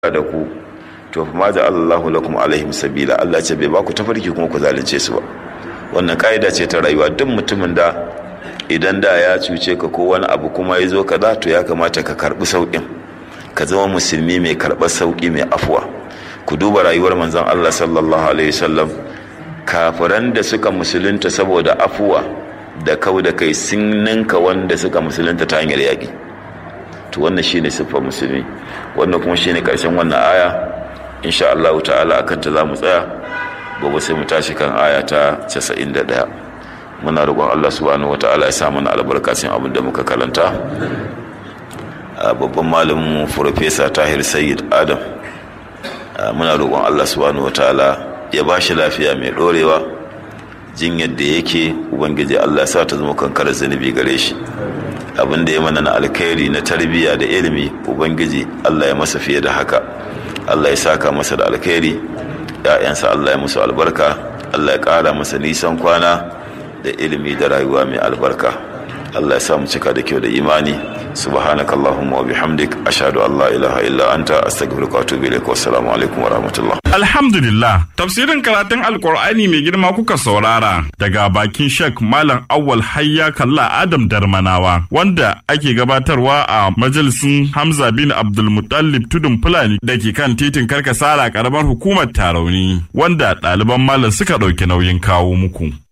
da ku to fa ma Allahu lakum alaihim sabila Allah ce bai ba ku tafarki kuma ku zalunce su ba wannan ka'ida ce ta rayuwa duk mutumin da idan da ya cuce ka ko wani abu kuma ya zo kaza to ya kamata ka karbi sauƙin ka zama musulmi mai karɓar sauƙi mai afuwa ku duba rayuwar manzon Allah sallallahu alaihi wasallam kafiran da suka musulunta saboda afuwa da kau da kai sun ninka wanda suka musulunta ta hanyar yaƙi to wannan shine siffar musulmi wannan kuma shine karshen wannan aya insha Allah ta'ala akan ta zamu tsaya gobe sai mu tashi kan aya ta 91 muna roƙon Allah subhanahu wata'ala ya sa mana albarkacin abin da muka karanta babban malamin mu professor Tahir Sayyid Adam muna roƙon Allah subhanahu wata'ala ya ba shi lafiya mai dorewa jinyar da yake ubangiji Allah ya sa ta zama kankarar zunubi gare shi abin da ya mana na alkhairi na tarbiyya da ilimi ubangiji Allah ya masa fiye da haka Allah ya saka masa da alkhairi ya'yansa Allah ya musu albarka Allah ya ƙara masa nisan kwana da ilimi da rayuwa mai albarka Allah ya sa mu cika da kyau da imani subhanaka allahumma wa bihamdik ashhadu an la ilaha illa anta astaghfiruka wa atubu ilaik wa assalamu alaikum wa rahmatullah Alhamdulillah, tafsirin karatun Alkur'ani mai girma kuka saurara daga bakin Sheikh Malam Awwal Hayya Kalla Adam Darmanawa wanda ake gabatarwa a majalisin Hamza bin Abdulmutallib Tudun Fulani da ke kan titin Karkasara karamar hukumar Tarauni wanda ɗaliban malam suka ɗauki nauyin kawo muku.